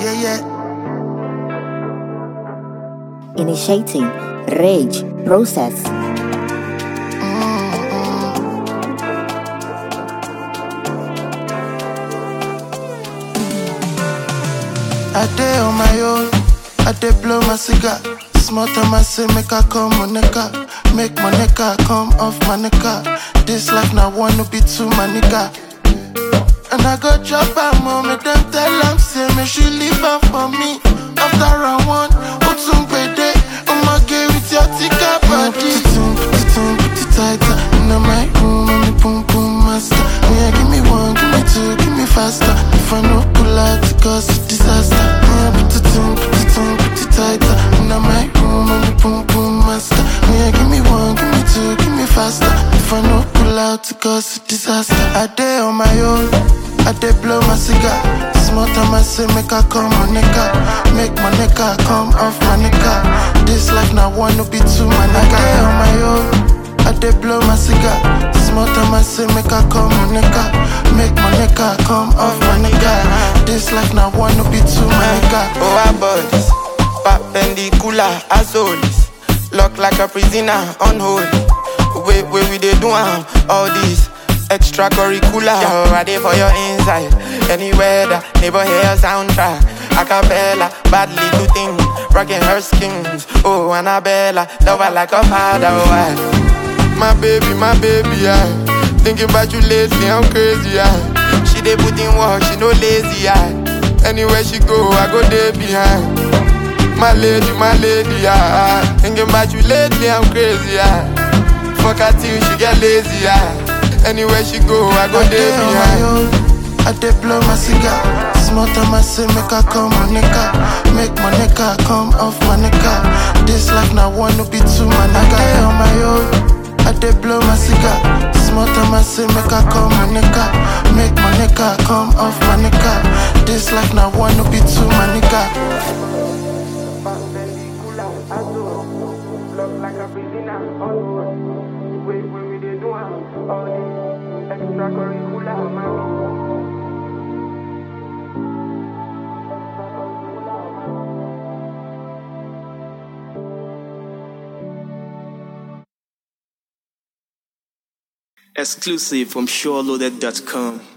yeah, yeah. Initiating rage process. I day on my own, I day blow my cigar. Small time I say make I come on nigga, make my nigga come off my nigga. This life now wanna be too my nigga. And I go drop her mom, make them tell am say me she leave her for me. After round one, Otum Pede, I'ma get with your tika body. Put it on, put it on, put it tighter. In my room, I'm the boom boom master. Yeah, give me one, give me two, give me faster. If I no pull out, it cause a disaster. Yeah, put it on, put it on, put it tighter. In my room, I'm the boom boom master. Yeah, give me one, give me two, give me faster. If I no pull out, it cause a disaster. I day on my own. I dey blow my cigar. Small time I say make I come on nigga, make my nigga come off my nigga. This life now wanna be too my nigga. I dey on my own. I dey blow my cigar. Small time I say make I come on nigga, make my nigga come off my nigga. This life now wanna be too my nigga. Oh, our bodies, perpendicular as always. Lock like a prisoner, unholy. Wait, wait, we dey do am, all these extracurricular. Yo, I dey for your inside. Anywhere that neighbor hear soundtrack. Acapella, badly to thing, rocking her skins. Oh, Annabella, love her like a father. Oh, I, my baby, my baby, yeah. Thinking about you lately, I'm crazy, yeah. She dey put in work, she no lazy, yeah. Anywhere she go, I go there behind. My lady, my lady, yeah. Thinking about you lately, I'm crazy, yeah. Fuck her till she get lazy, yeah. Anywhere she go, I go I there dey on my behind. own. I dey blow my cigar. Small time I say make I come on nigga, make my nigga come off my nigga. This life now wanna be too my nigga. I dey on my own. I dey blow my cigar. Small time I say make I come on nigga, make my nigga come off my nigga. This life now wanna be too my nigga. Exclusive from SureLoaded.com.